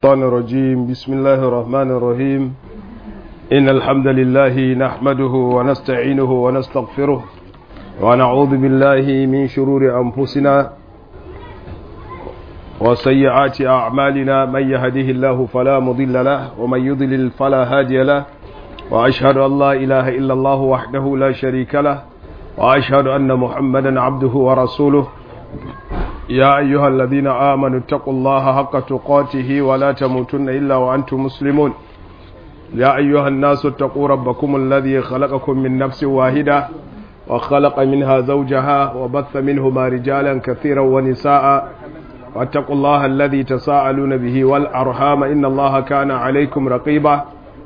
الشيطان الرجيم بسم الله الرحمن الرحيم إن الحمد لله نحمده ونستعينه ونستغفره ونعوذ بالله من شرور أنفسنا وسيئات أعمالنا من يهده الله فلا مضل له ومن يضلل فلا هادي له وأشهد أن لا إله إلا الله وحده لا شريك له وأشهد أن محمدا عبده ورسوله يا أيها الذين آمنوا اتقوا الله حق تقاته ولا تموتن إلا وأنتم مسلمون يا أيها الناس اتقوا ربكم الذي خلقكم من نفس واحدة وخلق منها زوجها وبث منهما رجالا كثيرا ونساء واتقوا الله الذي تساءلون به والأرحام إن الله كان عليكم رقيبا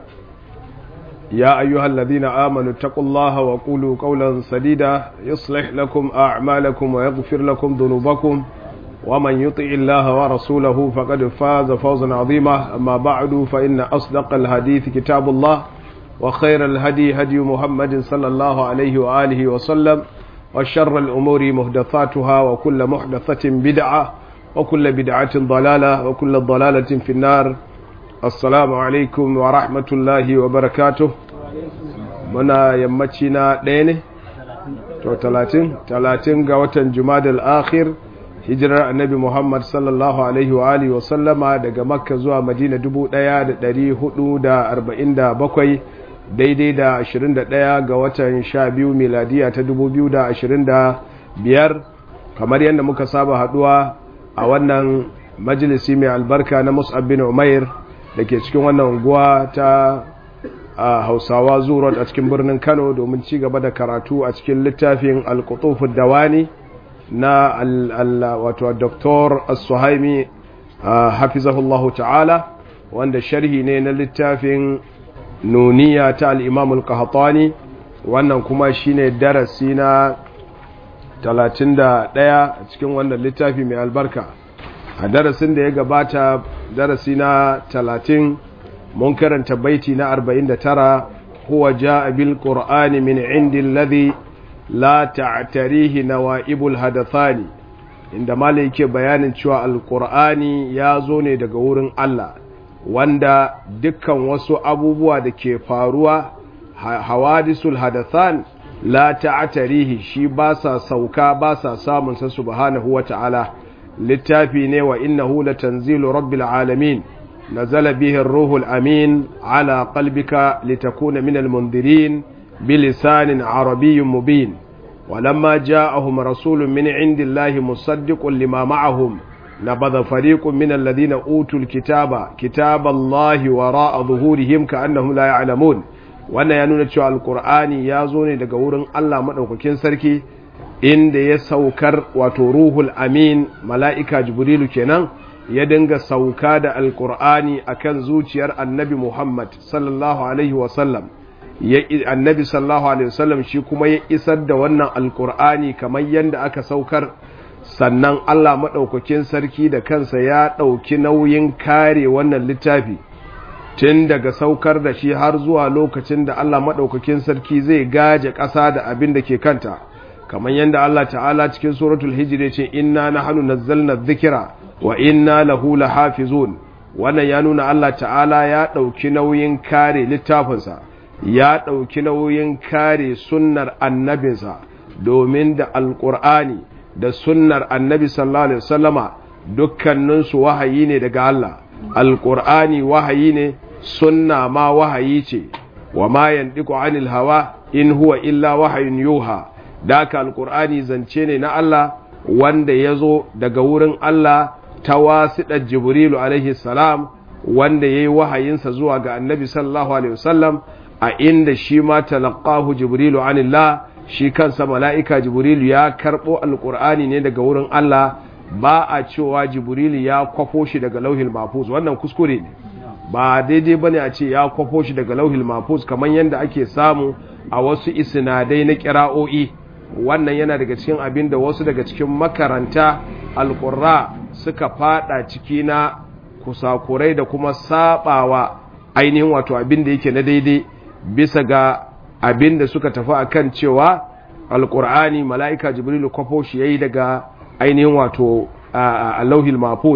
يا أيها الذين آمنوا اتقوا الله وقولوا قولا سديدا يصلح لكم أعمالكم ويغفر لكم ذنوبكم ومن يطع الله ورسوله فقد فاز فوزا عظيما أما بعد فإن أصدق الحديث كتاب الله وخير الهدي هدي محمد صلى الله عليه وآله وسلم وشر الأمور محدثاتها وكل محدثة بدعة وكل بدعة ضلالة وكل ضلالة في النار assalamu alaikum wa rahmatullahi wa barakatuh muna yammaci na ɗaya ne? to talatin talatin ga watan jumadal akhir hijirar annabi muhammad sallallahu alaihi wa alihi wa sallama daga makka zuwa madina dubu ɗaya da ɗari hudu da arba'in da bakwai daidai da ashirin da ɗaya ga watan sha biyu miladiya ta dubu biyu da ashirin da biyar kamar yadda muka saba haɗuwa a wannan majalisi mai albarka na mus'ab bin umair da ke cikin wannan unguwa ta hausawa zuwa a cikin birnin kano domin ci gaba da karatu a cikin littafin alkutufin dawani na wato doktor as-suhaimi hafizahullahu ta'ala wanda sharhi ne na littafin nuniya ta al'imamul kahatani wannan kuma shine darasi na 31 a cikin wannan littafi mai albarka a darasin da ya gabata darasi na talatin mun karanta baiti na arba'in da tara huwa ja'a bil qur'ani min indi alladhi la ta'tarihi nawa'ibul hadathani inda malai yake bayanin cewa alqur'ani ya zo ne daga wurin Allah wanda dukkan wasu abubuwa da ke faruwa hawadisul hadathan la ta'tarihi shi ba sa sauka ba sa samun sa subhanahu wa ta'ala littafi ne wa innahu latanzilu rabbil alamin nazala bihi ar-ruhul amin ala qalbika litakuna min al-mundirin bilisanin arabiyyin mubin ولما جاءهم رسول من عند الله مصدق لما معهم نبذ فريق من الذين أوتوا الكتاب كتاب الله وراء ظهورهم كأنهم لا يعلمون wannan ya nuna cewa alkur'ani ya zo ne daga wurin Allah maɗaukakin sarki inda ya saukar wato ruhul amin mala'ika jibrilu kenan ya dinga sauka da alkur'ani akan zuciyar annabi muhammad sallallahu alaihi wasallam annabi sallallahu alaihi wasallam shi kuma ya isar da wannan alkur'ani kamar yadda aka saukar sannan allah maɗaukakin sarki da kansa ya ɗauki nauyin kare wannan littafi tun daga saukar da shi har zuwa lokacin da allah maɗaukakin sarki zai gaje ƙasa da abin da ke kanta kamar yadda Allah ta'ala cikin suratul hijr ce inna nahnu nazzalna dhikra wa inna lahu lahafizun wannan ya nuna Allah ta'ala ya dauki nauyin kare littafinsa ya dauki nauyin kare sunnar annabinsa domin da alqur'ani da sunnar annabi sallallahu alaihi wasallama dukkanin su wahayi ne daga Allah alqur'ani wahayi ne sunna ma wahayi ce wa ma yandiku anil hawa in huwa illa wahayun yuha da aka alkur'ani zance ne na Allah wanda ya zo daga wurin Allah ta wasiɗar jibrilu alaihi salam wanda ya yi wahayinsa zuwa ga annabi sallallahu alaihi wasallam a inda shi ma talaqahu jibrilu anillah shi kansa mala'ika jibrilu ya karɓo alkur'ani ne daga wurin Allah ba a cewa jibrilu ya kwafo shi daga lauhil mafuz wannan kuskure ne ba daidai bane a ce ya kwafo shi daga lauhil mafuz kamar yadda ake samu a wasu isnadai na kira'o'i wannan yana daga cikin abin da wasu daga cikin makaranta alƙurra suka fada ciki na kusakurai da kuma sabawa ainihin wato abin da yake na daidai bisa ga abin da suka tafi akan cewa alƙur'ani mala'ika jibrilu kwafo shi yayi daga ainihin wato a lauhil mafuz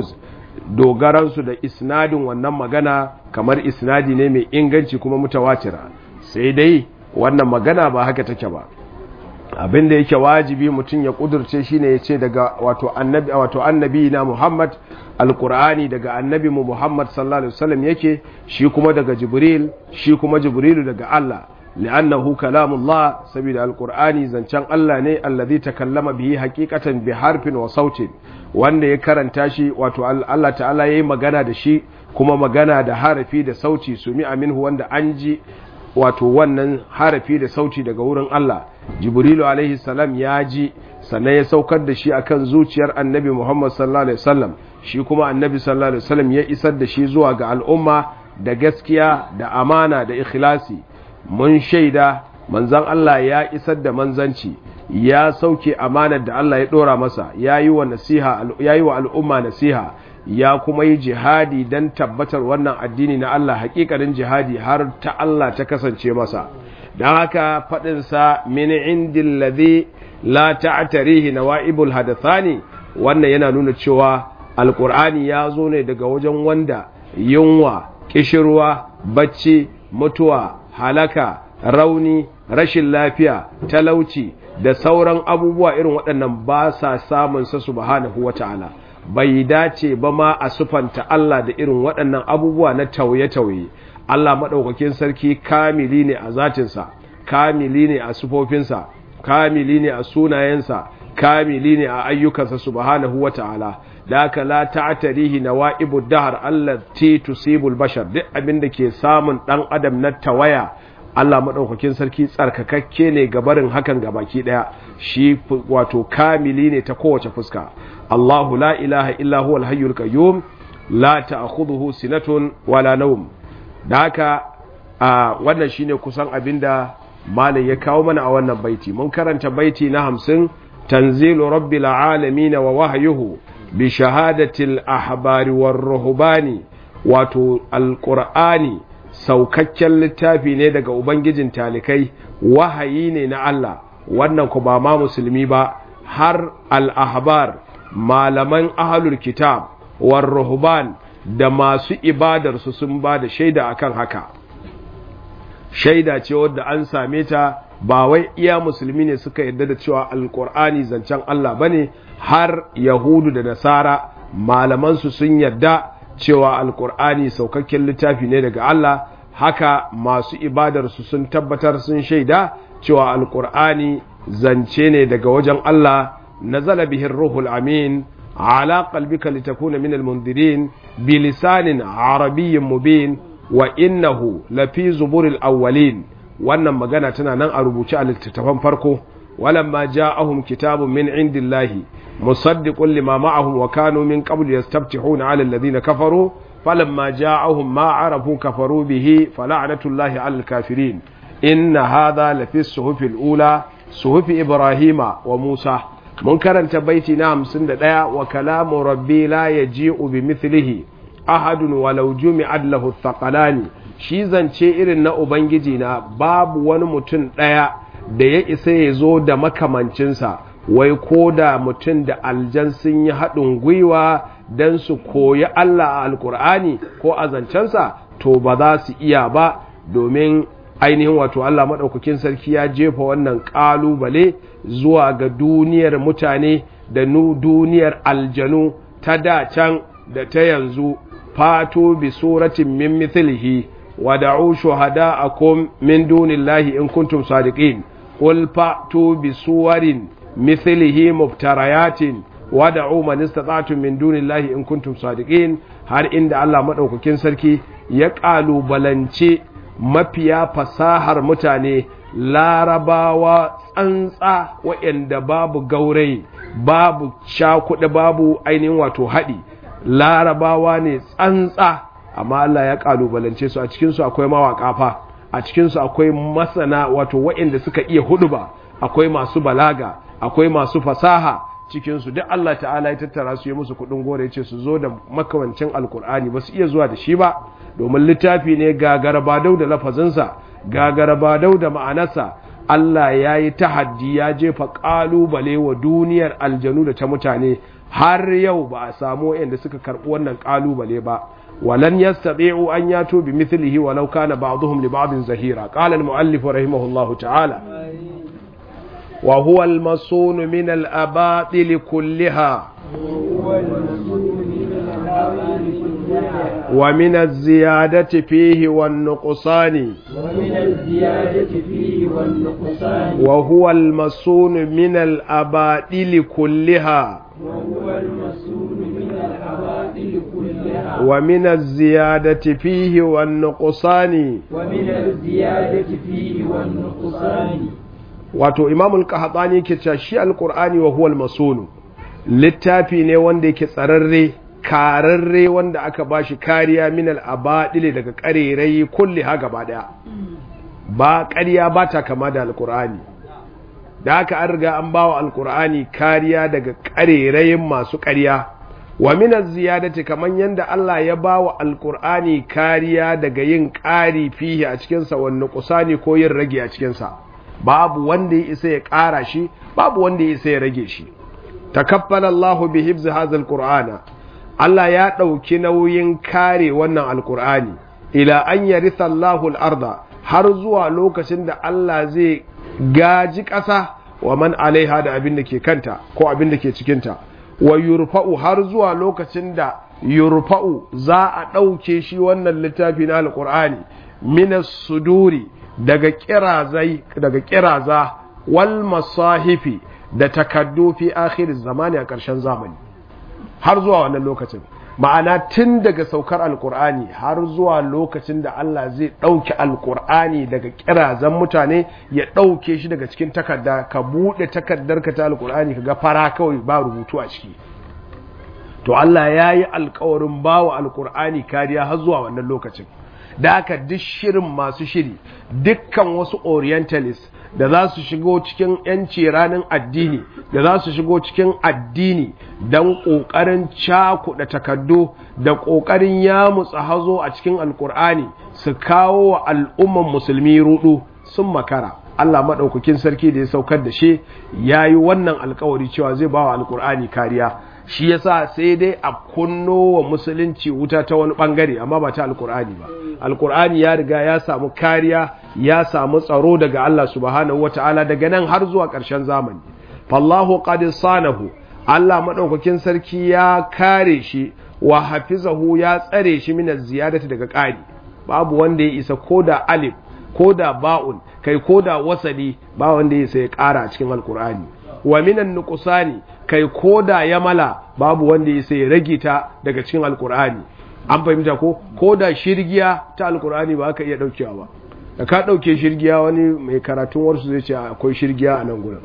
dogaransu da isnadin wannan magana kamar isnadi ne mai inganci kuma mutawatira sai dai wannan magana ba haka take ba abin da yake wajibi mutum ya kudurce shine ya ce daga wato annabi wato annabi na Muhammad alqur'ani daga annabi mu Muhammad sallallahu alaihi wasallam yake shi kuma daga Jibril shi kuma Jibrilu daga Allah li'annahu kalamullah saboda alqur'ani zancen Allah ne allazi takallama bihi haqiqatan bi harfin wa sautin wanda ya karanta shi wato Allah ta'ala yayi magana da shi kuma magana da harafi da sauti sumi aminhu wanda an ji wato wannan harafi da sauti daga wurin Allah jibrilu alaihi salam ya ji sannan ya saukar da shi akan zuciyar annabi muhammad sallallahu alaihi wasallam shi kuma annabi sallallahu alaihi wasallam ya isar da shi zuwa ga al'umma da gaskiya da amana da ikhlasi mun shaida manzon Allah ya isar da manzanci ya sauke amanar da Allah ya dora masa ya yi wa nasiha ya yi wa al'umma nasiha ya kuma yi jihadi don tabbatar wannan addini na Allah hakikanin jihadi har ta Allah ta kasance masa don haka faɗinsa min indin ladhi la ta'tarihi nawa'ibul hadathani wannan yana nuna cewa alkur'ani ya zo ne daga wajen wanda yunwa kishirwa bacci mutuwa halaka rauni rashin lafiya talauci da sauran abubuwa irin waɗannan ba sa samun sa subhanahu wata'ala bai dace ba ma a sufanta Allah da irin waɗannan abubuwa na tauye-tauye Allah maɗaukakin sarki kamili ne a zatinsa kamili ne a sufofinsa kamili ne a sunayensa kamili ne a ayyukansa subhanahu wata'ala da aka la ta'tarihi nawaibu dahar allati tusibul bashar duk abin da ke samun dan adam na tawaya Allah maɗaukakin sarki tsarkakakke ne gabarin hakan gabaki ɗaya shi wato kamili ne ta kowace fuska Allahu la ilaha illa huwa al-hayyul qayyum la ta'khudhuhu sinatun wala nawm da haka wannan shine kusan abinda malam ya kawo mana a wannan baiti mun karanta baiti na 50 tanzilu rabbil alamin wa wahyuhu bi shahadatil ahbari war ruhbani wato alqur'ani saukakken littafi ne daga ubangijin talikai wahayi ne na Allah wannan ku ba ma musulmi ba har al-ahbar malaman ahlul kitab war ruhban da masu ibadar su sun ba da shaida akan haka shaida ce wadda an same ta ba wai iya musulmi ne suka yarda da cewa alkur'ani zancen Allah bane har yahudu da nasara malaman su sun yarda cewa alkur'ani saukakken littafi ne daga Allah haka masu ibadar su sun tabbatar sun shaida cewa alkur'ani zance ne daga wajen Allah nazala bihi ruhul amin ala qalbika litakuna min almundirin bilisanin arabiyyin mubin wa innahu lafi zuburil awwalin wannan magana tana nan a rubuce a littattafan farko walamma ja'ahum kitabun min indillahi musaddiqun lima ma'ahum wa kanu min qablu yastaftihuna 'ala alladhina kafaru falamma ja'ahum ma 'arafu kafaru bihi fala'natullahi 'alal kafirin inna hadha lafi suhufil ula suhufi ibrahima wa musa mun karanta baiti na 51 wa kalamu rabbi la yaji'u bi mithlihi ahadun walau jumi'at lahu thaqalani shi zance irin na ubangiji na babu wani mutum ɗaya da ya isa ya zo da makamancinsa wai ko da mutum da aljan sun yi haɗin gwiwa don su koyi Allah a alkur'ani ko a zancensa to ba za su iya ba domin ainihin wato Allah maɗaukakin sarki ya jefa wannan ƙalubale zuwa ga duniyar mutane da duniyar aljanu ta da can da ta yanzu fatu bi suratin min mithlihi ودعوا شهداءكم من دون الله إن كنتم صادقين قل فأتوا بصور مثله مبتريات ودعوا من استطعتم من دون الله إن كنتم صادقين har inda Allah maɗaukakin sarki ya ƙalubalance mafiya fasahar mutane larabawa tsantsa waɗanda babu gaurayi babu shakuɗa babu ainihin wato haɗi larabawa ne tsantsa amma Allah ya kalubalance su a cikinsu akwai mawaƙa fa a cikinsu akwai masana wato waɗanda suka iya huduba akwai masu balaga akwai masu fasaha cikinsu duk Allah ta'ala ya tattara su yi musu kuɗin gore ya ce su zo da makamancin alkur'ani ba su iya zuwa da shi ba domin littafi ne gagara badau da lafazinsa gagara badau da ma'anarsa Allah ya yi tahaddi ya jefa ƙalubale wa duniyar aljanu da ta mutane har yau ba a samu yadda suka karɓi wannan ƙalubale ba walan yastati'u an yato bi mithlihi walau kana ba'dhum li ba'din zahira qala al-mu'allif rahimahullahu ta'ala wa huwa al-masun min al-abatil kulliha ومن الزيادة فيه والنقصان ومن الزيادة فيه والنقصان وهو المصون من الأباطيل كلها وهو المسؤول من العوائل كلها ومن الزيادة فيه والنقصان ومن الزيادة فيه والنقصان wato imamul qahtani ke cewa shi alqur'ani wa huwal masunu littafi ne wanda yake tsararre kararre wanda aka bashi kariya min al abadil daga karerai kulli ha gaba daya ba ƙarya ba ta kama da alqur'ani da aka an riga an bawa alqur'ani kariya daga karerayin masu ƙarya wa min az-ziyadati kaman yanda Allah ya bawa alqur'ani kariya daga yin ƙari fihi a cikin sa wannan kusani ko yin rage a cikin sa babu wanda ya isa ya ƙara shi babu wanda ya isa ya rage shi takaffala Allahu bi hifzi hadha alqur'ana Allah ya ɗauki nauyin kare wannan alqur'ani ila an yaritha Allahu al-arda har zuwa lokacin da Allah zai gaji ƙasa wa man alaiha da abin da ke kanta ko abin da ke cikinta wa yurfa'u har zuwa lokacin da yurfa'u za a ɗauke shi wannan littafi na alqur'ani minas suduri daga kirazai daga kiraza wal masahifi da takaddu fi akhir zamani a ƙarshen zamani har zuwa wannan lokacin ma'ana tun daga saukar alkur'ani har zuwa lokacin da Allah zai ɗauki alkur'ani daga kirazan mutane ya ɗauke shi daga cikin takarda ka buɗe takardar ka ta alkur'ani ka ga fara kawai ba rubutu a ciki to Allah ya yi alkawarin bawa alkur'ani kariya har zuwa wannan lokacin da aka duk shirin masu shiri dukkan wasu orientalist da za su shigo cikin yanci ranar addini da za su shigo cikin addini don ƙoƙarin cakuɗa takardu da ƙoƙarin yamutsa hazo a cikin alkur'ani su kawo wa al'umman musulmi rudu sun makara Allah maɗaukakin sarki da ya saukar da shi ya yi wannan alkawari cewa zai ba wa alkur'ani kariya shi yasa sai dai a kunno wa musulunci wuta ta wani bangare amma ba ta alkur'ani ba alkur'ani ya riga ya samu kariya ya samu tsaro daga Allah subhanahu wataala daga nan har zuwa ƙarshen zamani fallahu qad sanahu Allah madaukakin sarki ya kare shi wa hafizahu ya tsare shi min ziyadati daga ƙari babu wanda ya isa koda alif koda ba'un kai koda wasali ba wanda ya isa ya ƙara a cikin alkur'ani wa minan nuqsani kai koda ya mala babu wanda ya sai rage ta daga cikin alkur'ani an fahimta ko koda shirgiya ta alkur'ani ba aka iya daukewa ba da ka dauke shirgiya wani mai karatun warsu zai ce akwai shirgiya a nan gurin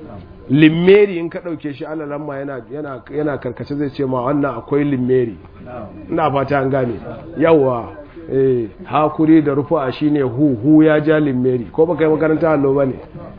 limmeri in ka dauke shi alalan ma yana yana yana karkace zai ce ma wannan akwai limmeri ina fata an gane yawa eh hakuri da rufu'a shine hu hu ya ja limmeri ko baka yi makaranta allo bane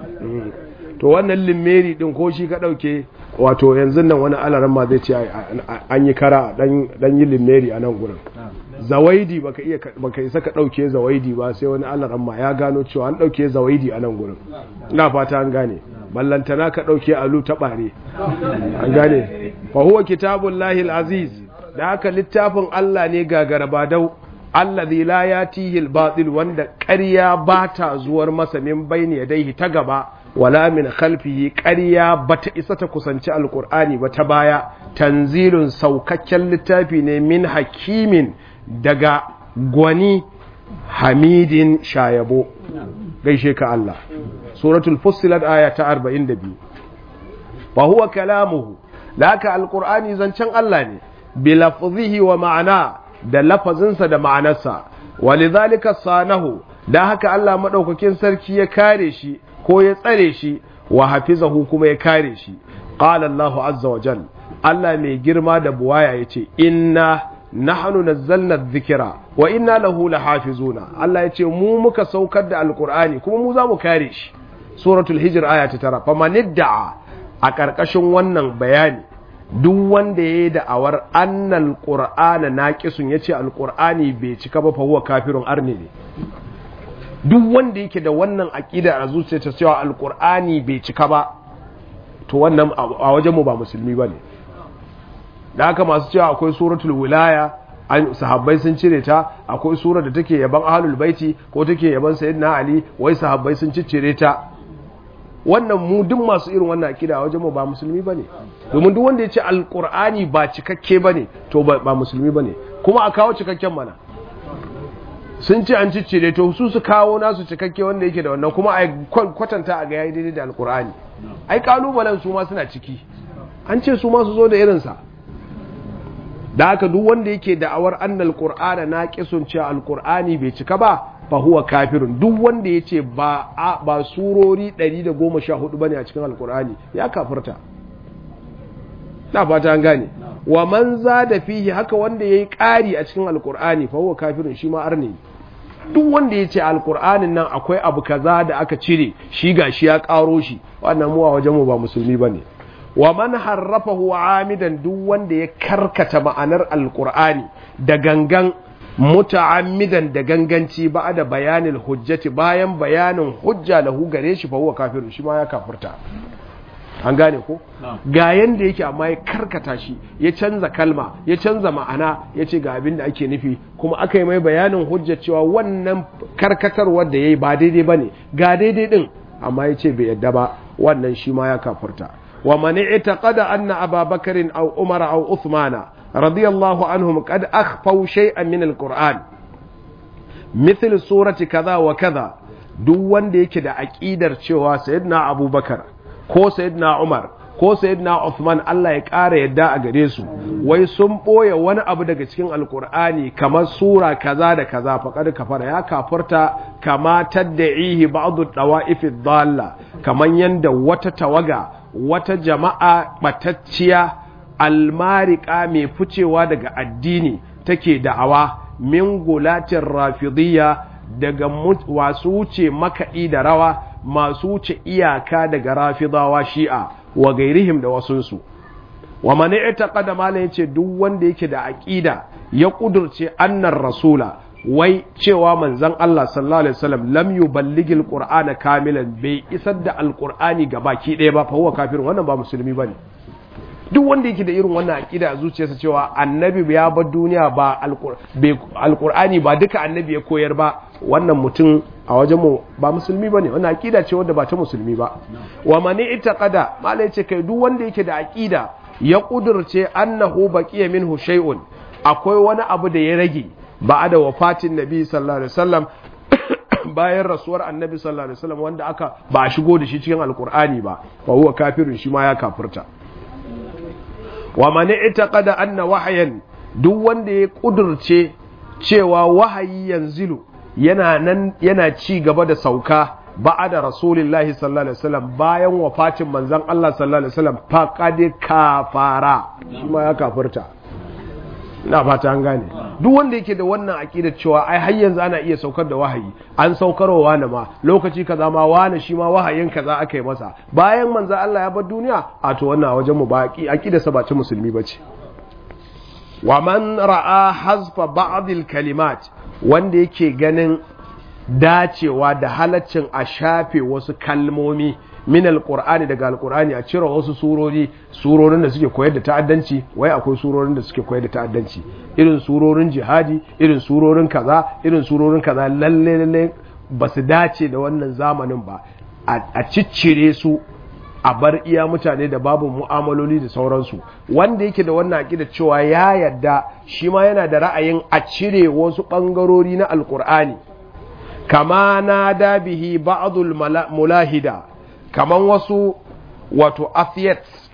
to wannan limmeri din ko shi ka dauke wato yanzu nan wani alaran ma zai ce an yi kara dan yi limmeri a nan gurin zawaidi baka iya baka isa ka dauke zawaidi ba sai wani alaran ma ya gano cewa an dauke zawaidi a nan gurin ina fata an gane ballantana ka dauke alu ta bare an gane fa huwa kitabullahi alaziz da haka littafin Allah ne gagara badau allazi la yatihi albatil wanda ƙarya ba ta zuwar masa min bayni yadayhi ta gaba wala min khalfihi ƙarya bata isa ta kusanci alkur'ani ba ta baya tanzilun saukakken littafi ne min hakimin daga gwani hamidin shayabo gaishe ka Allah suratul fussilat aya ta 42 wa huwa kalamuhu laka alkur'ani zancen Allah ne bi lafzihi wa ma'ana da lafazinsa da ma'anarsa walidhalika sanahu da haka Allah madaukakin sarki ya kare shi ko ya tsare shi wa hafizahu kuma ya kare shi qala Allah azza wa jal Allah mai girma da buwaya yace inna nahnu nazzalna dhikra wa inna lahu lahafizuna Allah yace mu muka saukar da alqur'ani kuma mu za mu kare shi suratul hijr aya ta tara famanidda'a a karkashin wannan bayani duk wanda ya yi da'awar annal qur'ana naqisun yace alqur'ani bai cika ba fa huwa kafirun arne ne duk wanda yake da wannan aƙida a zuciyarsa cewa alƙur'ani bai cika ba to wannan a wajenmu ba musulmi ba ne da haka masu cewa akwai suratul wilaya an sahabbai sun cire ta akwai surar da take yaban ahlul baiti ko take yaban sayyidina ali wai sahabbai sun ciccire ta wannan mu duk masu irin wannan akida wajen mu ba musulmi bane domin duk wanda ya ce alqur'ani ba cikakke bane to ba musulmi bane kuma a kawo cikakken mana sun ce an ciccire to su su kawo nasu cikakke wanda yake da wannan kuma a kwatanta a ga yayi daidai da alqur'ani ai kalubalen su ma suna ciki an ce su ma su zo da irinsa da haka duk wanda yake da'awar annal qur'ana naqisun cewa alqur'ani bai cika ba fa huwa kafirun duk wanda yace ba ba surori 114 bane a cikin alqur'ani ya kafirta na fata an gane wa man zada fihi haka wanda yayi ƙari a cikin alqur'ani fa huwa kafirun shi ma arni duk wanda yace alqur'anin nan akwai abu kaza da aka cire shi gashi ya ƙaro shi wannan mu a wajen mu ba musulmi bane wa man harrafahu amidan duk wanda ya karkata ma'anar alqur'ani da gangan muta'ammidan da ganganci ba da bayanin hujjati bayan bayanin hujja lahu gare shi fa huwa kafirun shi ma ya kafirta an gane ko ga yanda yake amma ya karkata shi ya canza kalma ya canza ma'ana ya ce ga abin da ake nufi kuma aka yi mai bayanin hujja cewa wannan karkatarwar da ya yi ba daidai ba ne ga daidai din amma ya ce bai yadda ba wannan shi ma ya kafirta ومن اعتقد أن أبا بكر أو عمر أو عثمان رضي الله عنهم قد أخفوا شيئا من القرآن مثل سورة كذا وكذا duk wanda yake da aƙidar cewa sayyidina abubakar ko sayyidina umar ko sayyidina Uthman Allah ya ƙara yadda a gare su wai sun ɓoye wani abu daga cikin alkur'ani kamar sura kaza da kaza faƙar kafara ya kafarta kama tadda'ihi ba'du dawa'ifi dhalla kaman yanda wata tawaga wata jama'a batacciya almarika mai ficewa daga addini take da'awa min gulatin rafidiyya daga wasu wuce makaɗi da rawa masu wuce iyaka daga rafidawa shi'a wa gairihim da wasunsu wa mani ita mala yace duk wanda yake da aƙida ya ƙudurce annar rasula wai cewa manzon Allah sallallahu alaihi wasallam lam yuballighi alqur'ana kamilan bai isar da alqur'ani gabaki ɗaya ba fa huwa kafir wannan ba musulmi bane duk wanda yake da irin wannan aqida a zuciyarsa cewa annabi ya bar duniya ba alqur'ani ba duka annabi ya koyar ba wannan mutum a wajen mu ba musulmi bane wannan aqida ce wanda ba ta musulmi ba wa man itaqada mala yace kai duk wanda yake da aqida ya kudurce annahu baqiya minhu shay'un akwai wani abu da ya rage ba da wafatin nabi sallallahu alaihi wasallam bayan rasuwar annabi sallallahu alaihi wasallam wanda aka ba a shigo da shi cikin alqur'ani ba wa huwa kafirun shi ma ya kafirta wa man itaqada anna wahyan duk wanda ya kudurce cewa wahayi yanzilu yana nan yana ci gaba da sauka ba'ada rasulillahi sallallahu alaihi wasallam bayan wafatin manzon Allah sallallahu alaihi wasallam faqad kafara shi ma ya kafirta ina fata an gane duk wanda yake da wannan aqidar cewa ai har yanzu ana iya saukar da wahayi an saukarwa wani ma lokaci kaza ma wani shi ma wahayin kaza aka yi masa bayan manzo Allah ya bar duniya a to wannan wajen mu ba aqidar sa ba ta musulmi bace wa man ra'a hazfa ba'd kalimat wanda yake ganin dacewa da halaccin a shafe wasu kalmomi min alqur'ani daga alqur'ani a cire wasu surori surorin da suke koyar da ta'addanci wai akwai surorin da suke koyar da ta'addanci irin surorin jihadi irin surorin kaza irin surorin kaza lalle lalle ba su dace da wannan zamanin ba a ciccire su a bar iya mutane da babu mu'amaloli da sauransu wanda yake da wannan aƙida cewa ya yadda shi ma yana da ra'ayin a cire wasu ɓangarori na alƙur'ani kama na dabihi ba'adul mulahida kaman wasu wato atheists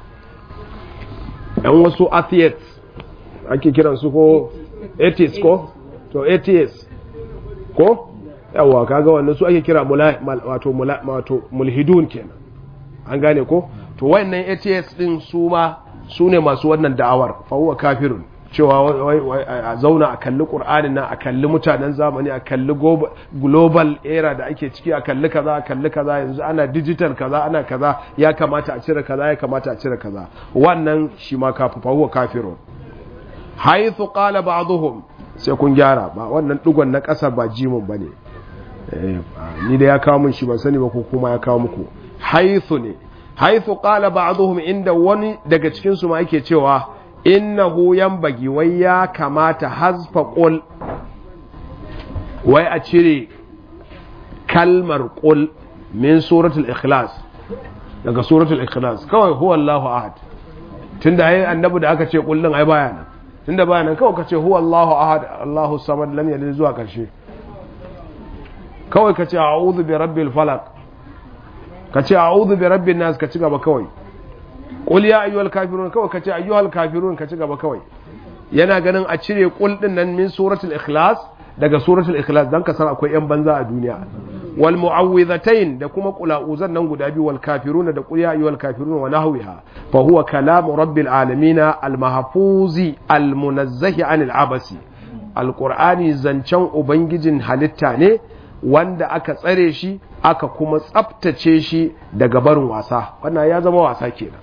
ɗan wasu atheists ake kiransu ko atheists ko to atheists ko yawa kaga wannan su ake kira wato mulhidun kenan an gane ko to wayannan atheists din su ma su ne masu wannan da'awar fa huwa kafirun cewa a zauna a kalli ƙur'anin nan a kalli mutanen zamani a kalli global era da ake ciki a kalli kaza a kalli kaza yanzu ana digital kaza ana kaza ya kamata a cire kaza ya kamata a cire kaza wannan shi ma kafu fa huwa kafirun haythu qala ba'dhum sai kun gyara ba wannan dugon na ƙasa ba jimin bane ni da ya kawo mun shi ban sani ba ko kuma ya kawo muku haythu ne haythu qala ba'dhum inda wani daga cikin su ma yake cewa innahu yanbagi wai ya kamata hazfa qul wai a cire kalmar qul min suratul ikhlas daga suratul ikhlas kawai huwa Allahu ahad tunda ai annabi da aka ce qul din ai baya nan tunda baya nan kawai ka ce huwa Allahu ahad Allahu samad lam yalid zuwa karshe kawai ka ce a'udhu bi rabbil falaq ka ce a'udhu bi rabbin nas ka ci gaba kawai qul ya ayyuhal kafirun kawai ka ce ayyuhal kafirun ka ci gaba kawai yana ganin a cire qul din nan min suratul ikhlas daga suratul ikhlas dan ka san akwai yan banza a duniya wal mu'awwidhatayn da kuma qula'uzan nan guda biyu wal kafiruna da qul ya ayyuhal kafirun wa nahwiha fa huwa kalamu rabbil alamin al mahfuzi al munazzahi anil abasi alqur'ani zancen ubangijin halitta ne wanda aka tsare shi aka kuma tsaftace shi daga barin wasa wannan ya zama wasa kenan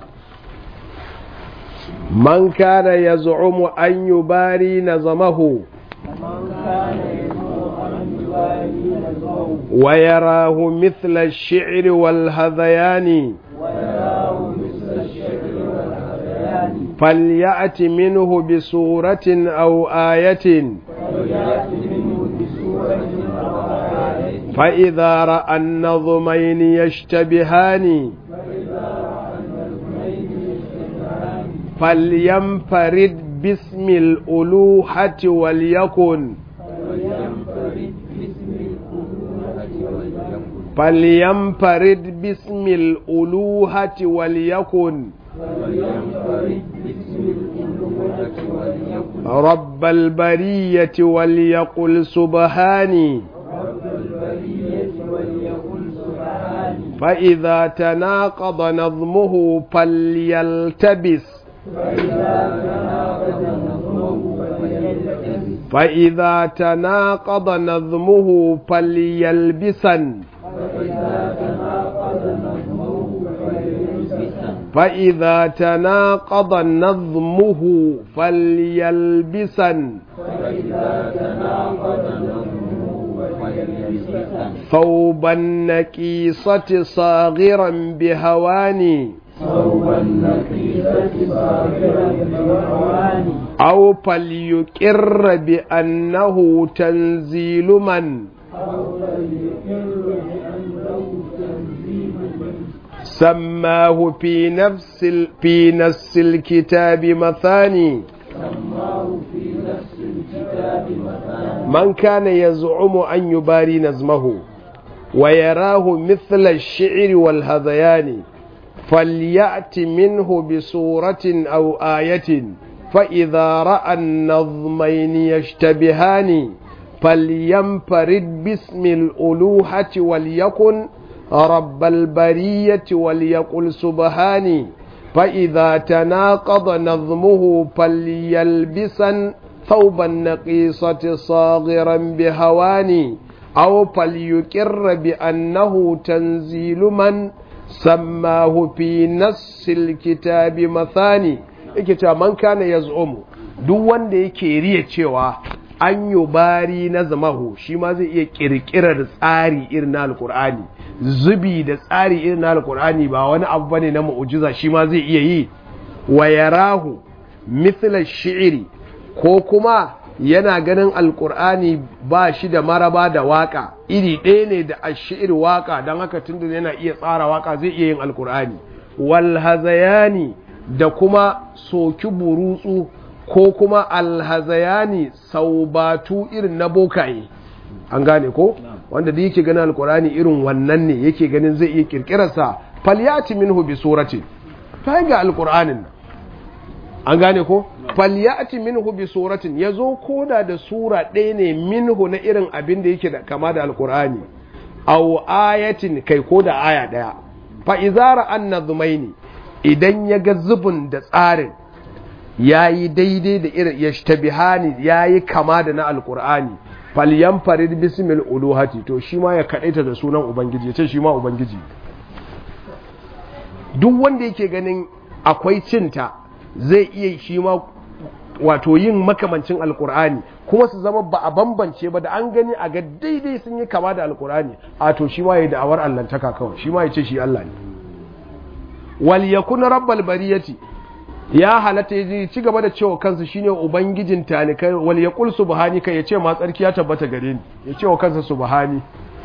man kana yaz'umu an yubari nazamahu ويراه مثل الشعر والهذيان فليأت منه بسورة أو آية فإذا رأى النظمين يشتبهان فلينفرد باسم الألوحة وليكن فلينفرد باسم الألوهة وليكن رب البرية وليقل سبحاني فإذا تناقض نظمه فليلتبس فإذا تناقض نظمه فليلبسا فإذا تناقض نظمه فليلبسا ثوب النكيصة صاغرا بهواني ثوب النقيصة صاغرا بهواني أو فليقر بأنه تنزيل من أو فليقر بأنه تنزيل من سماه في نفس ال... في نفس الكتاب مثاني سماه في نفس الكتاب مثلا من كان يزعم أن يباري نظمه ويراه مثل الشعر والهذيان فليأت منه بصورة أو آية فإذا رأى النظمين يشتبهان فلينفرد باسم الألوهة وليكن رب البرية وليقل سبحاني فإذا تناقض نظمه فليلبسا ثوب النقيصة صاغرا بهواني أو فليقر بأنه تنزيل من سماه في نص الكتاب مثاني yake cewa man kana yaz'umu duk wanda yake riya cewa an yi bari na zamahu shi ma zai iya kirkirar tsari irin na alkur'ani zubi da tsari irin na alkur'ani ba wani abu bane na mu'ujiza shi ma zai iya yi wa yarahu mithla shi'iri ko kuma yana ganin alkur'ani ba shi da maraba da waka iri ɗaya ne da ashir waka don haka tunda yana iya tsara waka zai iya yin alkur'ani wal hazayani da kuma soki burutsu ko kuma alhazayani saubatu irin na bokaye an gane ko wanda da yake ganin alkur'ani irin wannan ne yake ganin zai iya kirkirarsa falyati minhu bi surati ta ga alkur'anin nan an gane ko falyati minhu bi suratin yazo koda da sura ɗaya ne minhu na irin abin da yake da kama da alkur'ani aw ayatin kai ko da aya ɗaya fa izara annazmaini idan ya ga zubin da tsarin yayi daidai da irin yashtabihani yayi kama da na alkur'ani falyanfarid bismil uluhati to shi ma ya kadaita da sunan ubangiji ya ce shi ma ubangiji duk wanda yake ganin akwai cinta zai iya shi ma wato yin makamancin alkur'ani kuma su zama ba a bambance ba da an gani a ga daidai sun yi kama da alkur'ani a to shi ma ya da'awar allantaka kawai shi ma ya ce shi Allah ne wal yakun rabbal bariyati ya halatta ya ci gaba da cewa kansa shine ubangijin talikai wal yaqul subhanaka ya ce ma tsarki ya tabbata gare ni ya ce wa kansa subhani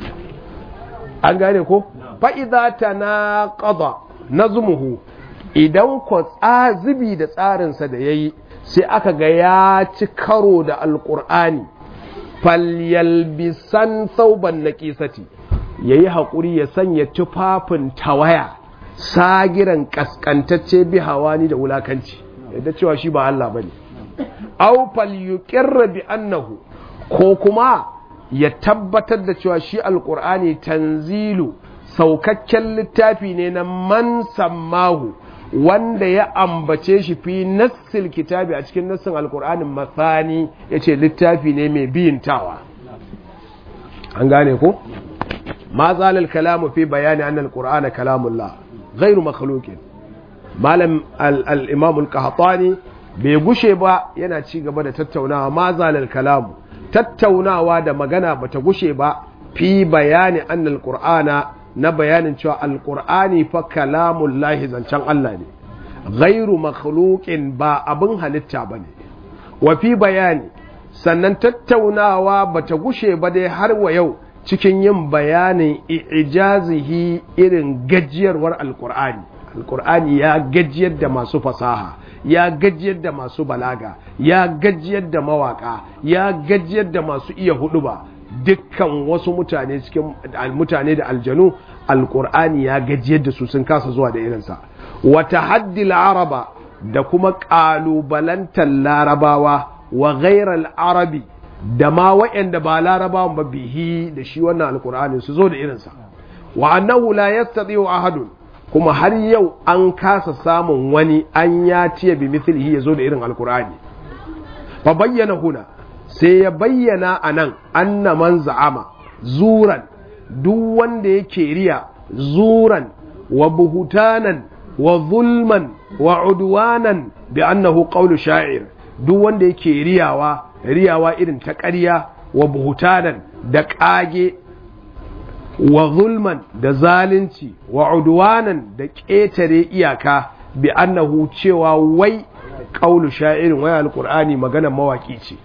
an gane ko fa idza tanaqada nazmuhu idan ko tsazibi da tsarinsa da yayi sai aka ga ya ci karo da alqur'ani falyalbisan thawban naqisati yayi hakuri ya sanya tufafin tawaya sagiran kaskantacce bi hawani da wulakanci yadda cewa shi ba Allah bane aw falyuqirra bi annahu ko kuma ya tabbatar da cewa shi alqur'ani tanzilu saukakken littafi ne na man sammahu wanda ya ambace shi fi nassil kitabi a cikin nassin alqur'anin mathani yace littafi ne mai biyintawa an gane ko ma zalal kalamu fi bayani anna alqur'ana kalamullah غير مخلوق malam al-imam al-qahtani bai gushe ba yana ci gaba da tattaunawa ma zalal kalamu tattaunawa da magana bata gushe ba fi bayani anna al-qur'ana na bayanin cewa al-qur'ani fa kalamullahi zancen Allah ne ghairu makhluqin ba abin halitta bane wa fi bayani sannan tattaunawa bata gushe ba dai har wa yau cikin yin bayanin ijazihi irin gajiyarwar alkur'ani alkur'ani ya gajiyar da masu fasaha ya gajiyar da masu balaga ya gajiyar da mawaka ya gajiyar da masu iya huduba dukkan wasu mutane cikin mutane da aljanu alkur'ani ya gajiyar da su sun kasa zuwa da irinsa wata haddil araba da kuma ƙalubalantar larabawa wa ghairal arabi da ma waɗanda ba larabawan ba bihi da shi wannan alkur'ani su zo da irinsa wa annahu la yastati'u ahadun kuma har yau an kasa samun wani an ya tiya bi mithlihi ya zo da irin alkur'ani fa bayyana huna sai ya bayyana anan anna man za'ama zuran duk wanda yake riya zuran wa buhutanan wa zulman wa udwanan bi annahu qawlu sha'ir duk wanda yake riyawa riyawa irin ta ƙarya wa buhutanan da ƙage wa zulman da zalunci wa udwanan da ƙetare iyaka bi annahu cewa wai ƙaulu sha'irin wai alƙur'ani magana mawaƙi ce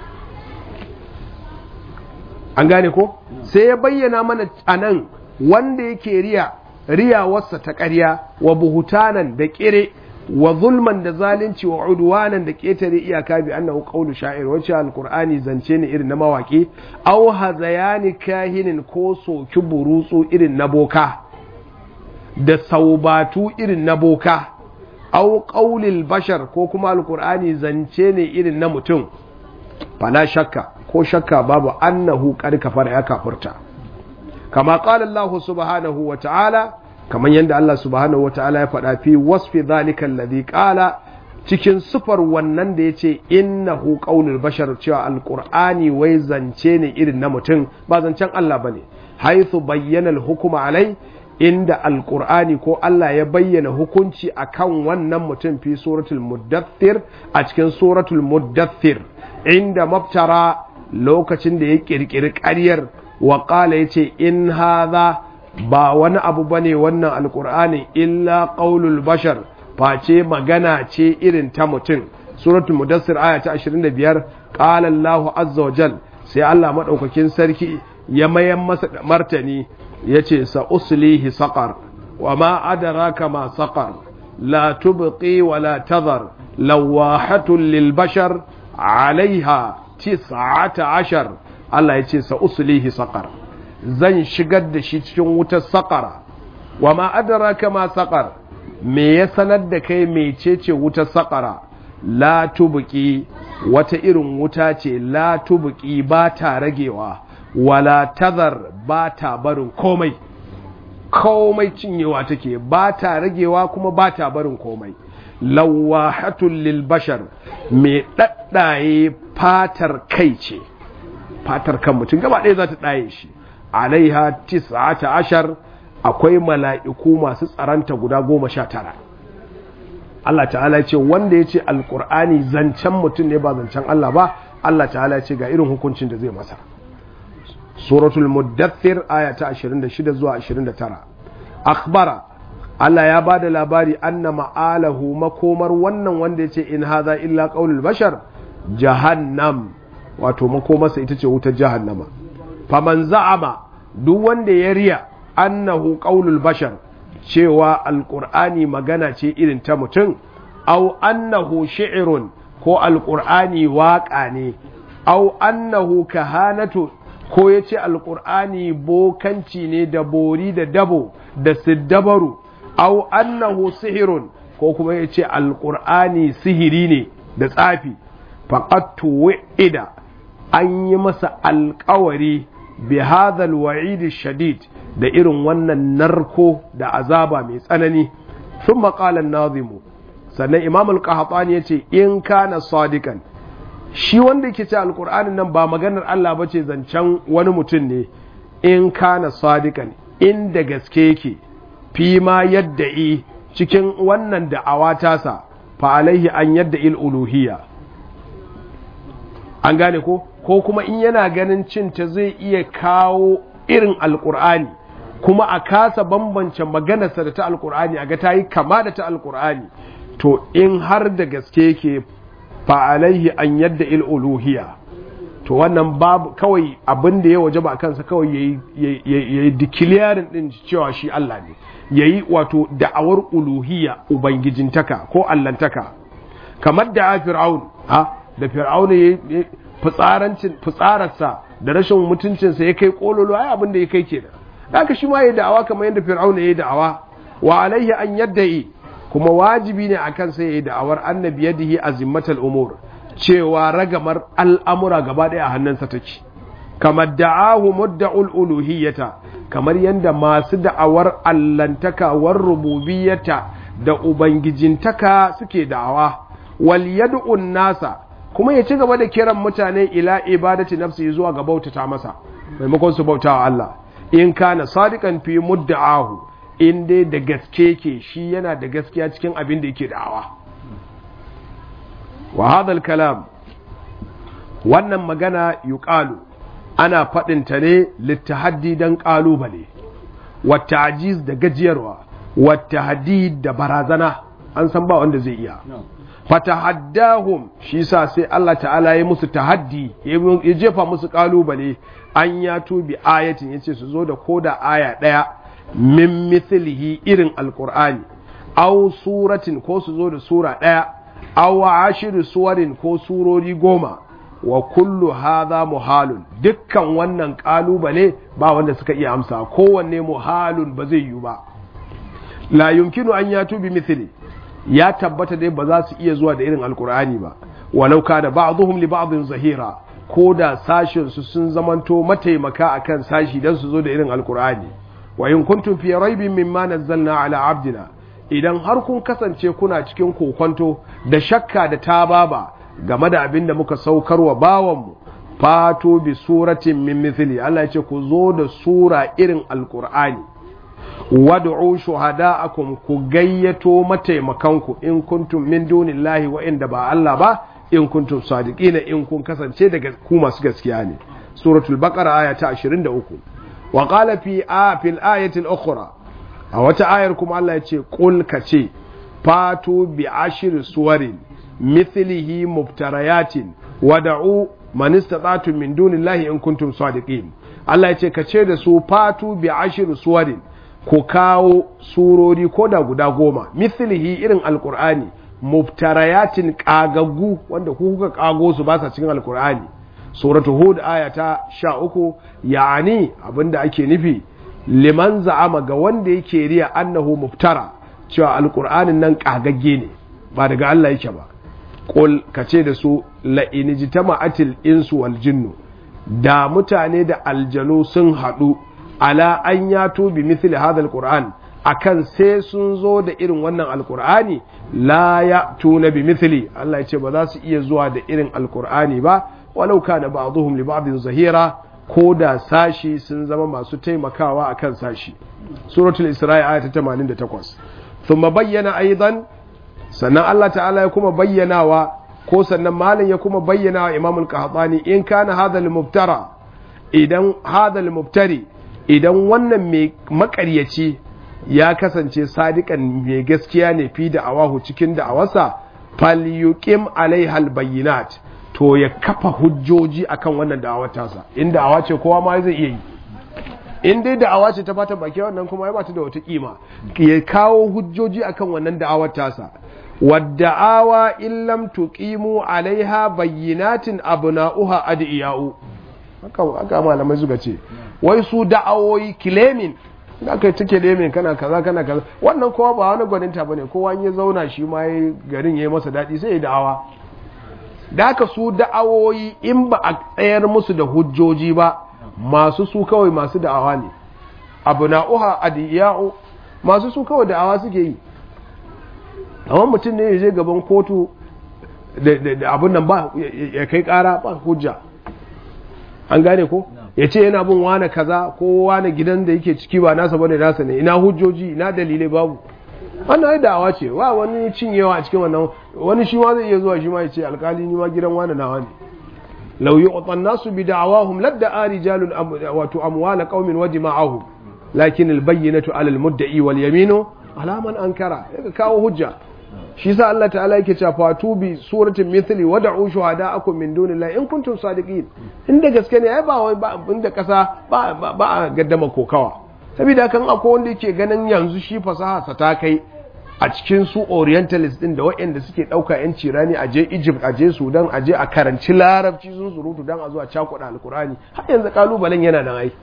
an gane ko sai ya bayyana mana anan wanda yake riya riyawarsa ta ƙarya wa buhutanan da ƙire wa zulman da zalunci wa udwanan da ketare iyaka bi annahu qawlu sha'ir wace alqur'ani zance ne irin na mawaki aw hazayani kahinin ko soki burutsu irin na boka da saubatu irin na boka aw qawlil bashar ko kuma alqur'ani zance ne irin na mutum fala shakka ko shakka babu annahu qad kafara ya kafurta kama qala Allah subhanahu wa ta'ala kamar yadda Allah subhanahu wa ta'ala ya faɗa fi wasfi zalika alladhi qala cikin sufar wannan da yace innahu qaulul bashar cewa alqur'ani wai zance ne irin na mutum ba zancen Allah bane haythu bayyana alhukma alai inda alqur'ani ko Allah ya bayyana hukunci akan wannan mutum fi suratul muddathir a cikin suratul muddathir inda mabtara lokacin da ya kirkiri ƙaryar wa qala yace in hadha ba wani abu ba ne wannan alkur'ani illa ƙaulul bashar face magana ce irin ta mutum suratul mudassir aya ta 25 qala Allahu azza wa jal sai Allah madaukakin sarki ya mayan masa martani yace sa uslihi saqar wa ma adraka ma saqar la tubqi wa la tadhar lawahatun lil bashar alaiha 19 Allah yace sa uslihi saqar zan shigar da shi cikin wutar saƙara wa ma adraka ma saƙar me ya sanar da kai mecece wutar saƙara la tubuki wata irin wuta ce la tubuki ba ta ragewa wala tazar ba ta barin komai komai cinyewa take ba ta ragewa kuma ba ta barin komai lawahatul lil bashar me daddaye fatar kai ce fatar kan mutum gaba ɗaya za ta ɗaye shi alaiha tis'ata ashar akwai mala'iku masu tsaranta guda goma sha tara Allah ta'ala ce wanda ya ce alƙur'ani zancen mutum ne ba zancen Allah ba Allah ta'ala ce ga irin hukuncin da zai masa suratul muddathir aya ta 26 zuwa 29 akhbara Allah ya ba da labari anna ma'alahu makomar wannan wanda ya ce in haza illa qaulul bashar jahannam wato makomarsa ita ce wutar jahannama faman za'ama duk wanda ya riya annahu qaulul bashar cewa alqur'ani magana ce irin ta mutum au annahu shi'run ko alqur'ani waƙa ne au annahu kahanatu ko yace alqur'ani bokanci ne da bori da dabo da siddabaru au annahu sihirun ko kuma yace alqur'ani sihiri ne da tsafi faqad tuwida an yi masa alƙawari bi hadhal wa'id shadid da irin wannan narko da azaba mai tsanani sun maƙalan nazimu sannan imam al-qahtani ya ce in kana sadikan shi wanda yake ce alƙur'anin nan ba maganar Allah ba ce zancen wani mutum ne in kana sadikan inda gaske yake fi ma yadda i cikin wannan da'awa tasa fa alaihi an yadda il uluhiyya an gane ko ko kuma in yana ganin cinta zai iya kawo irin alƙur'ani kuma a kasa bambance maganarsa da ta alkur'ani a ga ta yi kama da ta alkur'ani to in har da gaske yake fa'alaihi an yadda il uluhiya to wannan babu kawai abin da ya waje ba kansa kawai ya yi dikiliyarin din cewa shi Allah ne ya yi wato da'awar uluhiya ubangijintaka ko allantaka kamar da fir'aun ha da fir'aun ya fitsararsa da rashin mutuncinsa ya kai kololo ai abin da ya kai kenan haka shi ma ya da'awa kamar yadda fir'auna ya da'awa wa alaihi an yadda'i kuma wajibi ne a kansa ya yi da'awar annabi yadihi azimmatal umur cewa ragamar al'amura gaba ɗaya a hannunsa take kamar da'ahu mudda'ul uluhiyyata kamar yadda masu da'awar allantaka war rububiyyata da ubangijintaka suke da'awa wal yad'un nasa kuma ya ci gaba da kiran mutane ila ibadati nafsi zuwa ga bautata masa maimakon su bautawa Allah in kana sadikan fi mudda'ahu in dai da gaske ke shi yana da gaskiya cikin abin da yake da'awa wa hadal kalam wannan magana yuqalu ana faɗin ta ne littahaddi dan ƙalubale wa ta'jiz da gajiyarwa wa tahdid da barazana an san ba wanda zai iya fatahaddahum shi sa sai Allah ta'ala ya musu tahaddi ya jefa musu kalubale an ya tubi ayatin yace su zo da koda aya daya min mithlihi irin alqur'ani aw suratin ko su zo da sura daya aw ashiru suwarin ko surori goma wa kullu hadha muhalun dukkan wannan kalubale ba wanda suka iya amsa kowanne muhalun ba zai yi ba la yumkinu an ya tubi mithli ya tabbata dai ba za su iya zuwa da irin alkur'ani ba walau kana ba'dhum li ba'dhin zahira ko da sashin su sun zamanto mataimaka akan sashi dan su zo da irin alkur'ani wa in kuntum fi raibin mimma nazzalna ala abdina idan har kun kasance kuna cikin kokonto da shakka da tababa game da abin da muka saukarwa bawanmu fato bi suratin min mithli Allah ya ce ku zo da sura irin alkur'ani wad'u shuhada'akum ku gayyato mataimakanku in kuntum min dunillahi wa inda ba Allah ba in kuntum sadiqina in kun kasance daga ku masu gaskiya ne suratul baqara aya ta 23 wa qala fi a fil ayati al-ukhra a wata ayar kuma Allah ya ce qul kace fatu bi ashir suwarin mithlihi muftarayatin wad'u man istata'tum min dunillahi in kuntum sadiqin Allah ya ce kace da su fatu bi ashir suwarin ku kawo surori ko da guda goma mislihi irin alkur'ani muftarayatin kagaggu wanda ku kuka kago su ba sa cikin alkur'ani suratu hud aya ta sha uku ya'ani abinda ake nufi liman za'ama ga wanda yake riya annahu muftara cewa alkur'anin nan kagagge ne ba daga Allah yake ba qul kace da su la in jitama'atil insu wal jinnu da mutane da aljanu sun haɗu ala an ya tubi mithli hadha alquran akan sai sun zo da irin wannan alqur'ani la ya tuna bi mithli Allah ya ce ba za su iya zuwa da irin alqur'ani ba walau kana ba'dhum li ba'dhin zahira ko da sashi sun zama masu taimakawa akan sashi suratul isra'i aya ta 88 thumma bayyana aidan sannan Allah ta'ala ya kuma bayyanawa ko sannan malam ya kuma bayyana wa imamul qahtani in kana hadha al-muftara idan hadha al-muftari idan wannan mai makaryaci ya kasance sadikan mai gaskiya ne fi da awahu cikin da awasa falyuqim alaihal bayyinat to ya kafa hujjoji akan wannan da'awar tasa in da'awa ce kowa ma zai iya yi in dai da'awa ce ta fata baki wannan kuma ya bata da wata kima ya kawo hujjoji akan wannan da'awar tasa wadda'awa in lam tuqimu alaiha bayyinatin abna'uha adiyau haka haka malamai suka ce wai su da'awoyi claiming da kai take lemin kana kaza kana kaza wannan kowa ba wani gwaninta bane kowa ya zauna shi ma garin yayi masa dadi sai ya da'awa da haka su da'awoyi in ba a tsayar musu da hujjoji ba masu su kawai masu da'awa ne abu na'uha adiya'u masu su kawai da'awa suke yi amma mutum ne ya je gaban kotu da abun nan ba ya kai kara ba hujja an gane ko ya ce yana bin wane kaza ko wane gidan da yake ciki ba nasa bane nasa ne ina hujjoji ina dalilai babu wannan ai da'awa ce wa wani cinyewa a cikin wannan wani shi ma zai iya zuwa shi ma ya ce alkali ni ma gidan wane nawa ne law yu'tan nasu bi da'awahum ladda rijalun wato amwala qaumin wa dima'ahum lakin albayyinatu 'ala almudda'i wal yaminu 'ala man ankara ya kawo hujja shi sa Allah ta'ala yake cewa fatu bi suratin mithli wad'u shuhada'akum min dunillahi in kuntum sadiqin inda gaske ne ai ba wai ba inda kasa ba ba a gaddama kokawa saboda kan akwai wanda yake ganin yanzu shi fasaha sa ta kai a cikin su orientalist din da waɗanda suke ɗauka yan cirani a je Egypt a je Sudan a je a karanci larabci sun surutu dan a zuwa cakuɗa alkurani har yanzu kalubalen yana nan ai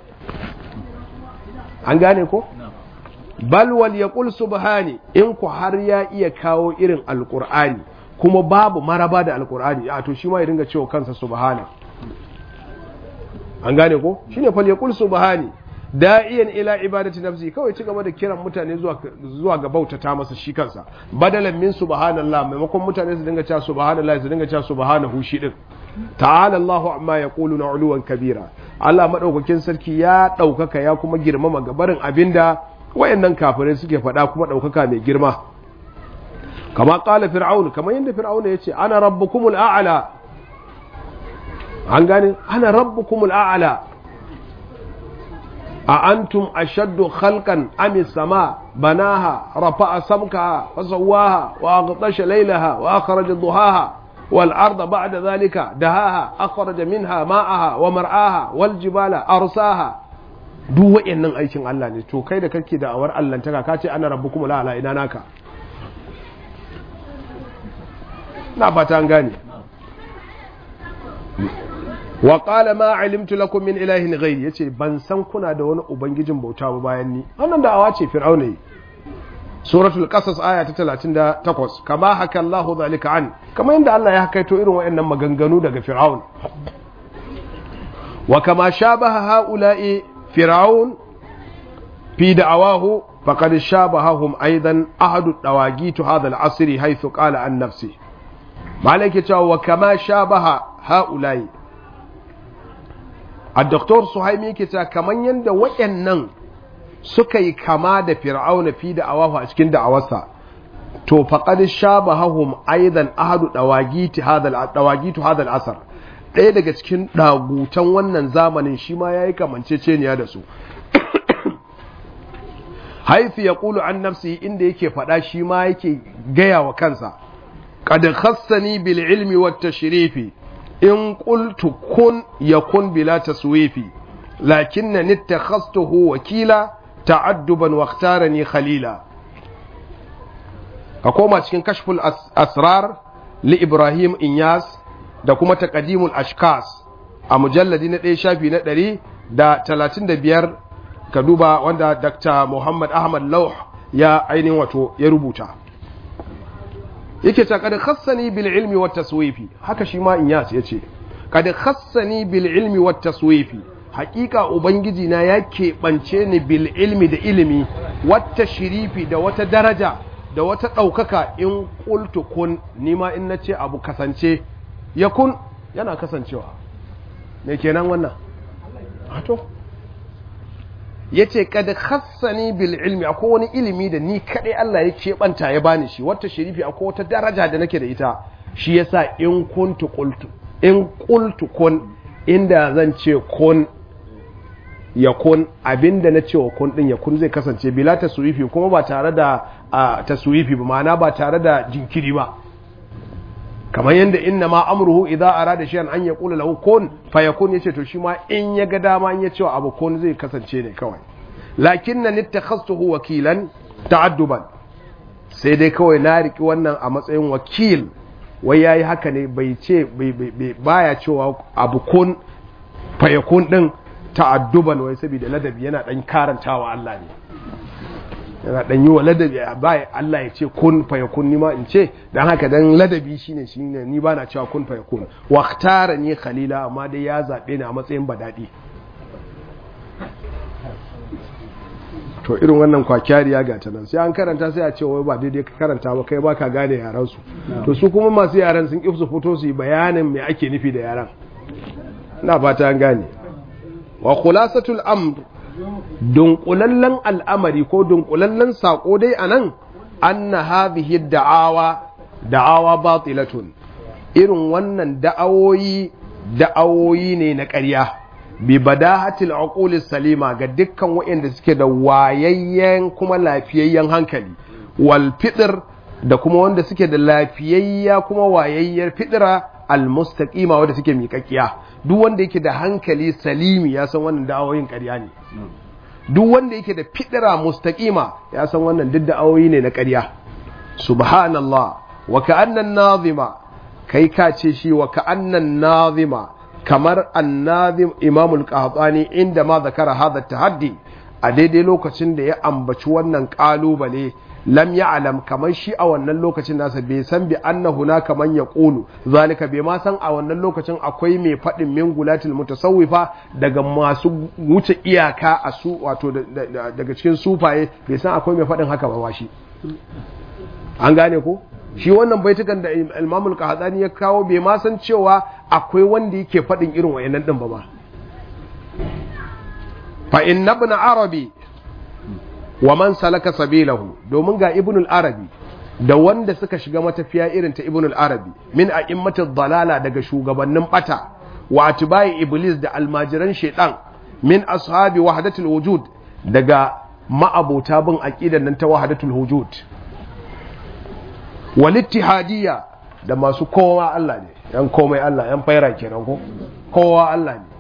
an gane ko bal wal yaqul subhani in ku har ya iya kawo irin alqur'ani kuma babu maraba da alqur'ani a to shi ma ya dinga cewa kansa subhana an gane ko shine fal yaqul subhani da'iyan ila ibadati nafsi kawai ci gaba da kiran mutane zuwa zuwa ga bautata masa shi kansa badalan min subhanallah maimakon mutane su dinga cewa subhanallah su dinga cewa subhanahu shi din ta'ala Allahu amma yaquluna uluwan kabira Allah madaukakin sarki ya daukaka ya kuma girmama gabarin abinda wayannan kafirai suke faɗa kuma ɗaukaka mai girma kama ƙala fir'aun kamar yadda fir'aun ya ce ana rabbukumul a'ala an gane ana rabbukumul a'ala a antum ashaddu khalqan am sama banaha rafa'a samkaha wa sawwaha wa aghtasha laylaha wa akhraja duhaha wal arda ba'da dhalika dahaha akhraja minha ma'aha wa mar'aha wal jibala arsaha duk wa'annan aikin Allah ne to kai da kake da awar allantaka ka ce ana rabbukum la ala ina naka na fata an gane wa qala ma alimtu lakum min ilahin ghayri yace ban san kuna da wani ubangijin bauta ba bayan ni wannan da awa ce fir'auna yi suratul qasas aya ta 38 kama haka Allah zalika an kama inda Allah ya hakaito irin wa'annan maganganu daga fir'aun wa kama shabaha haula'i فرعون في دعواه فقد شابههم أيضا أحد الدواجيت هذا العصر حيث قال عن نفسه مالك وكما شابه هؤلاء الدكتور صهيمي كتا كمان يند وإنن سكي كما دا فرعون في دعواه أشكين دعواسا to faqad shabahahum aidan ahadu dawagiti hadal dawagitu hadal asar ɗaya daga cikin ɗagutan wannan zamanin shi ma ya yi kamanceceniya da su haifi ya ƙulu an nafsi inda yake faɗa shi ma yake gaya wa kansa ƙad khassani bil ilmi wa tashrifi in qultu kun yakun bila taswifi lakinna nittakhastuhu wakila ta'adduban wa ikhtarani khalila ka koma cikin kashful asrar li ibrahim inyas da kuma taqdimul ashkas a mujalladi na ɗaya shafi na ɗari da talatin da biyar ka duba wanda dr muhammad ahmad lauh ya ainihin wato ya rubuta yake ta kada khassani bil ilmi wat taswifi haka shi ma inyas yace kada khassani bil ilmi wat taswifi hakika ubangiji na ya keɓance ni bil ilmi da ilimi wata shirifi da wata daraja da wata ɗaukaka in ƙultu kun nima in na ce abu kasance ya kun yana kasancewa me kenan wannan hato ya ce kada hassani bil ilmi akwai wani ilimi da ni kaɗai Allah ya keɓanta ya bani shi wata shirifi akwai wata daraja da nake da ita shi yasa in kuntu qultu in qultu kun inda zan ce kun yakun abinda na cewa kun din yakun zai kasance bila taswifi kuma ba tare da taswifi ba ma'ana ba tare da jinkiri ba kamar yadda inna ma amruhu idza arada shay'an an yaqula lahu kun fayakun yace to shi ma in ya ga dama in ya ce abu kun zai kasance ne kawai lakinna nittakhastuhu wakilan ta'adduban sai dai kawai na riki wannan a matsayin wakil wai yayi haka ne bai ce baya cewa abu kun fayakun din ta'adduban wai saboda ladabi yana dan karantawa Allah ne yana dan yi wa ladabi bai Allah ya ce kun fayakun ni ma in ce dan haka dan ladabi shine shine ni bana cewa kun fayakun waqtara ni khalila amma dai ya zabe ni a matsayin badadi to irin wannan kwakyariya ga ta nan sai an karanta sai a ce wai ba daidai ka karanta ba kai baka gane yaran su to su kuma masu yaran sun kifsu fito su yi bayanin me ake nufi da yaran ina fata an gane wa khulasatul amr dunkulallen al'amari ko dunkulallen sako dai anan anna hadhihi da'awa da'awa batilatun irin wannan da'awoyi da'awoyi ne na ƙarya bi badahatil uquli salima ga dukkan waɗanda suke da wayayyen kuma lafiyayyen hankali wal fitr da kuma wanda suke da lafiyayya kuma wayayyar fitra al mustaqima wanda suke miƙaƙiya duk wanda yake da hankali salimi ya san wannan da'awoyin ƙarya ne duk wanda yake da fitira mustaqima ya san wannan duk da'awoyi ne na ƙarya subhanallah wa ka'annan nazima kai ka ce shi wa ka'annan nazima kamar annazim imamul qahtani inda ma zakara hadha tahaddi a daidai lokacin da ya ambaci wannan kalubale lam ya'lam kamar shi a wannan lokacin nasa bai san bi anna hunaka man yaqulu zalika bai ma san a wannan lokacin akwai mai fadin min gulatil mutasawwifa daga masu wuce iyaka a su wato daga cikin sufaye bai san akwai mai fadin haka ba shi an gane ko shi wannan baitukan da Imam al-Qahtani ya kawo bai ma san cewa akwai wanda yake fadin irin wayannan din ba ba fa inna ibn arabi wa man salaka sabilahu domin ga ibn al-arabi da wanda suka shiga matafiya irin ta ibn al-arabi min a'immatid dalala daga shugabannin bata wa atbai iblis da almajiran shaitan min ashabi wahdatul wujud daga ma'abota bin aqidan nan ta wahdatul wujud wal ittihadiyya da masu kowa Allah ne yan komai Allah yan faira kenan ko kowa Allah ne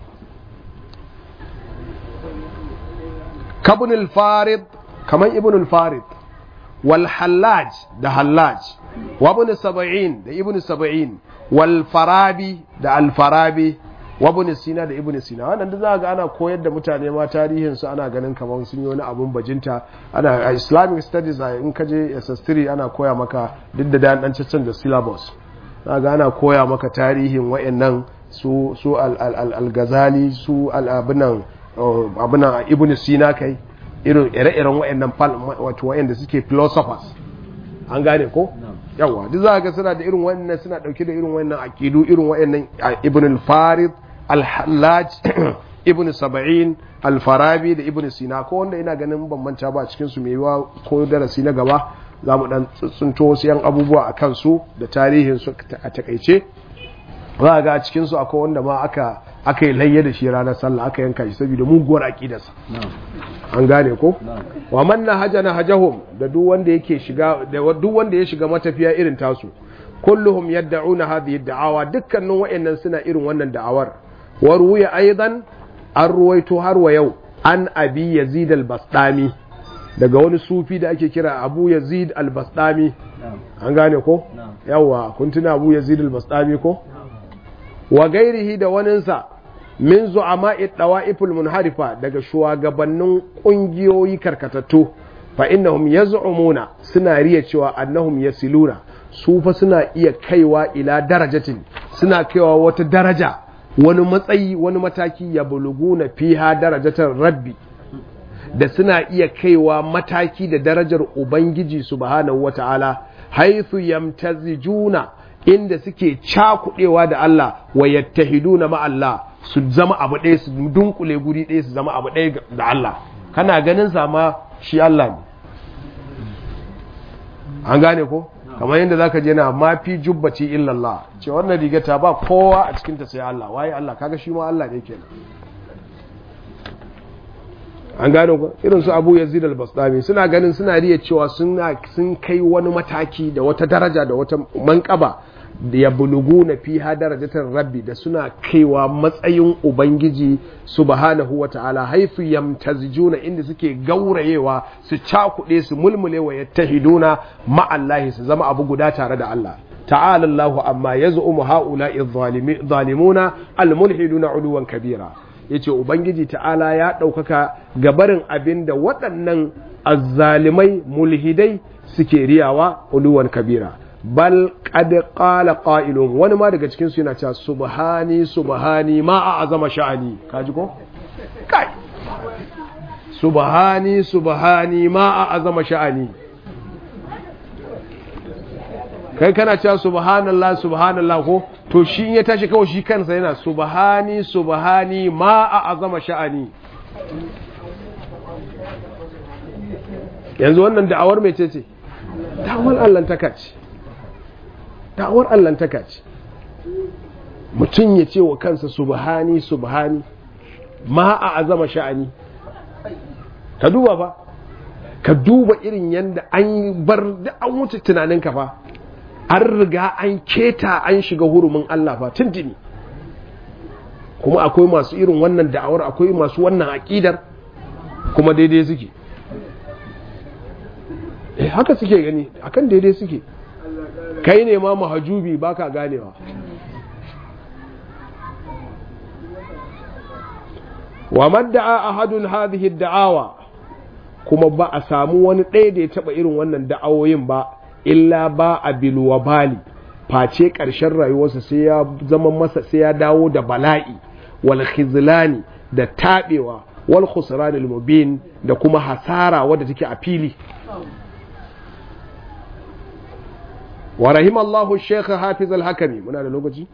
kabun al-farid kamar ibn al-farid wal hallaj da hallaj wa ibn sab'in da ibn sab'in wal farabi da al farabi wa ibn sina da ibn sina wannan da za ga ana koyar da mutane ma tarihin su ana ganin kamar sun yi wani abun bajinta ana islamic studies in ka je ss3 ana koya maka duk da dan dan da syllabus za ga ana koya maka tarihin wayannan su su al al al ghazali su al abinan abinan ibn sina kai irin ire-iren wa'annan wato wa'anda suke philosophers an gane ko yawa duk za ga suna da irin wannan suna dauke da irin wannan aqidu irin wa'annan ibn al-farid al-hallaj ibn sab'in al-farabi da ibn sina ko wanda ina ganin bambanta ba cikin su mai yiwa ko darasi na gaba za mu dan tsunto wasu yan abubuwa a kansu da tarihin su a takaice za ga a cikin su akwai wanda ma aka aka yi layya da shi ranar sallah aka yanka shi saboda muguwar aqidarsa an gane ko wa man nahajana hajahum da duk wanda yake shiga da duk wanda ya shiga matafiya irin tasu kulluhum yad'una hadhihi da'awa dukkanin wayannan suna irin wannan da'awar wa ruwiya aidan an ruwaito har wa yau an abi yazid al-bastami daga wani sufi da ake kira abu yazid al-bastami an gane ko yawa kun tuna abu yazid al-bastami ko wa gairihi da waninsa min zu'ama'i dawa'iful munharifa daga shugabannin kungiyoyi karkatattu fa innahum yaz'umuna suna riya cewa annahum yasiluna su fa suna iya kaiwa ila darajatin suna kaiwa wata daraja wani matsayi wani mataki ya buluguna fiha darajatar rabbi da suna iya kaiwa mataki da darajar ubangiji subhanahu wata'ala haythu yamtazijuna inda suke cakudewa da Allah wa yattahiduna ma Allah su zama abu ɗaya su dunkule guri ɗaya su zama abu ɗaya da Allah kana ganin sama shi Allah ne an gane ko kamar yadda zaka je na ma fi jubbati illallah ce wannan rigata ba kowa a cikin ta sai Allah waye Allah kaga shi ma Allah ne kenan an gane ku irin su Abu Yazid al-Bastami suna ganin suna riya cewa suna sun kai wani mataki da wata daraja da wata manƙaba da ya bulugu na fiha darajatar rabbi da suna kaiwa matsayin ubangiji subhanahu wa ta'ala haifu yamtazijuna inda suke gaurayewa su cakuɗe su mulmule wa yattahiduna ma'allahi su zama abu guda tare da Allah ta'ala Allahu amma yaz'umu ha'ula'i zalimuna almulhiduna uluwan kabira yace ubangiji ta'ala ya ɗaukaka gabarin abin da waɗannan azzalimai mulhidai suke riyawa uluwan kabira bal qad qala qa'ilun wani ma daga cikin su yana cewa subhani subhani ma a azama sha'ani kaji ko kai subhani subhani ma a azama sha'ani kai kana cewa subhanallah subhanallah ko to shi in ya tashi kawai shi kansa yana subhani subhani ma a azama sha'ani yanzu wannan da'awar mai ce ce da'awar allantaka ce da'awar allantaka ce mutum ya ce wa kansa subhani subhani ma a azama sha'ani ka duba fa ka duba irin yadda an bar da an wuce tunaninka fa an riga an keta an shiga hurumin Allah fa tuntuni kuma akwai masu irin wannan da'awar akwai masu wannan aƙidar kuma daidai suke eh haka suke gani akan daidai suke kai ne ma mahajubi baka ganewa wa madda'a ahadun hadhihi da'awa kuma ba a samu wani ɗaya da ya taɓa irin wannan da'awoyin ba illa ba a bilwabali face ƙarshen rayuwarsa sai ya zama masa sai ya dawo da bala'i wal khizlani da taɓewa wal khusran al mubin da kuma hasara wadda take a fili wa rahimallahu shaykh hafiz al hakami muna da lokaci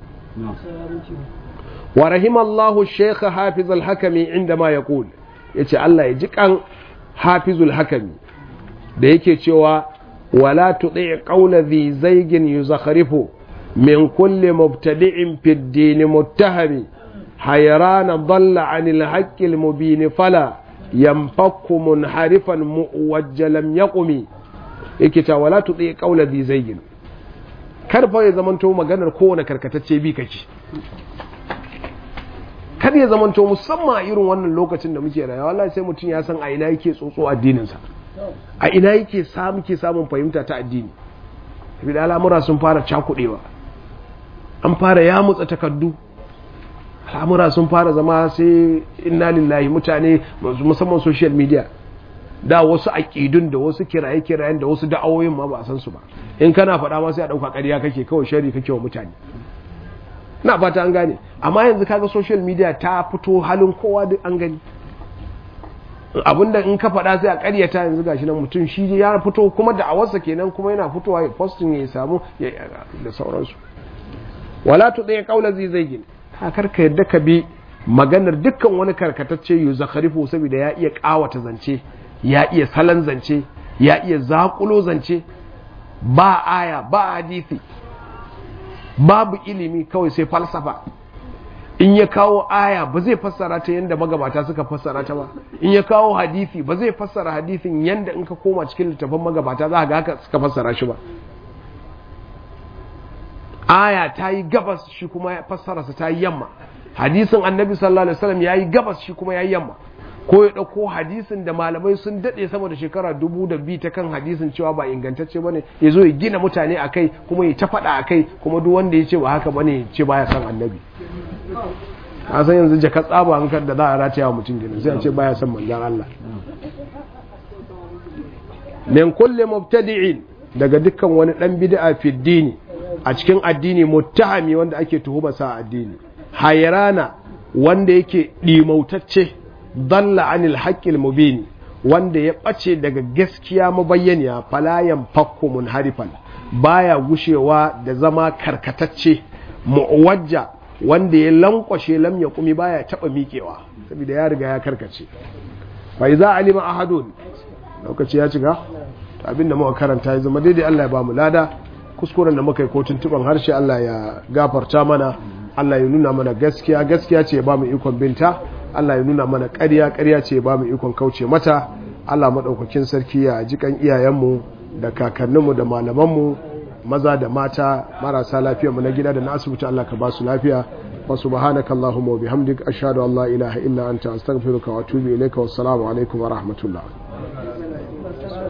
wa rahimallahu shaykh hafiz al hakami inda ma yaqul yace Allah ya ji kan hafizul hakami da yake cewa wala tuɗi ƙaula zi zaigin yi zakharifu min kulle mubtadi'in fiddini muttahami hayrana dalla anil haqqil mubini fala yanfakku munharifan muwajjalam yaqumi yake ta wala tuɗi ƙaula zi zaigin karfa ya zamanto maganar kowane karkatacce bi kake kar ya zamanto musamman a irin wannan lokacin da muke rayuwa wallahi sai mutum ya san a ina yake tsotso addininsa a ina yake samu ke samun fahimta ta addini da al'amura sun fara cakudewa an fara ya mutsa takardu al'amura sun fara zama sai inna lillahi mutane musamman social media da wasu aƙidun da wasu kiraye-kirayen da wasu da'awoyin ma ba a san su ba in kana faɗa ma sai a ɗauka ƙarya kake kawai shari kake wa mutane na fata an gane amma yanzu kaga social media ta fito halin kowa duk an gani abinda in ka faɗa sai a ƙaryata yanzu gashi nan mutum shi ya fito kuma da awarsa kenan kuma yana fitowa ya posting ya samu da sauransu wala tu ɗaya ƙaula zai zai gini kakar ka yadda ka bi maganar dukkan wani karkatacce yu zakarifu saboda ya iya ƙawata zance ya iya salon zance ya iya zaƙulo zance ba aya ba hadisi babu ilimi kawai sai falsafa in ya kawo aya ba zai fassara ta yadda magabata suka fassara ta ba in ya kawo hadisi ba zai fassara hadisin yadda in ka koma cikin littafin magabata za ga haka suka fassara shi ba aya ta yi gabas shi kuma ya fassara ta yi yamma hadisin annabi sallallahu alaihi wasallam ya yi gabas shi kuma ya yi yamma ko ya ɗauko hadisin da malamai sun daɗe sama da shekara dubu da bi ta kan hadisin cewa ba ingantacce bane ya zo ya gina mutane a kai kuma ya ta faɗa a kai kuma duk wanda ya ce ba haka bane ya ce baya son annabi a san yanzu jaka tsaba hankar da za a rataya wa mutum gina sai a ce baya son manzan Allah min kulle mubtadi'in daga dukkan wani dan bid'a fi dini a cikin addini muttahami wanda ake tuhuma sa addini hayrana wanda yake dimautacce dalla anil haqqil mubin wanda ya bace daga gaskiya mabayyaniya falayan fakku munharifan baya gushewa da zama karkatacce mu'wajja wanda ya lankwashe lam ya kumi baya taba miƙewa saboda ya riga ya karkace fa iza alima ahadun lokaci ya cika abinda muka karanta ya zama daidai Allah ya ba mu lada kuskuren da muka yi ko tuntuban harshe Allah ya gafarta mana Allah ya nuna mana gaskiya gaskiya ce ya ba mu ikon binta Allah ya nuna mana ƙarya ƙarya ce ba mu ikon kauce mata Allah maɗaukakin sarki ya jikan iyayenmu da kakanninmu da malamanmu maza da mata marasa lafiya mu na gida da na asibiti Allah ka ba su lafiya wa subhanaka allahumma wa bihamdik ashhadu an la ilaha illa anta astaghfiruka wa atubu ilayka wassalamu alaikum wa rahmatullah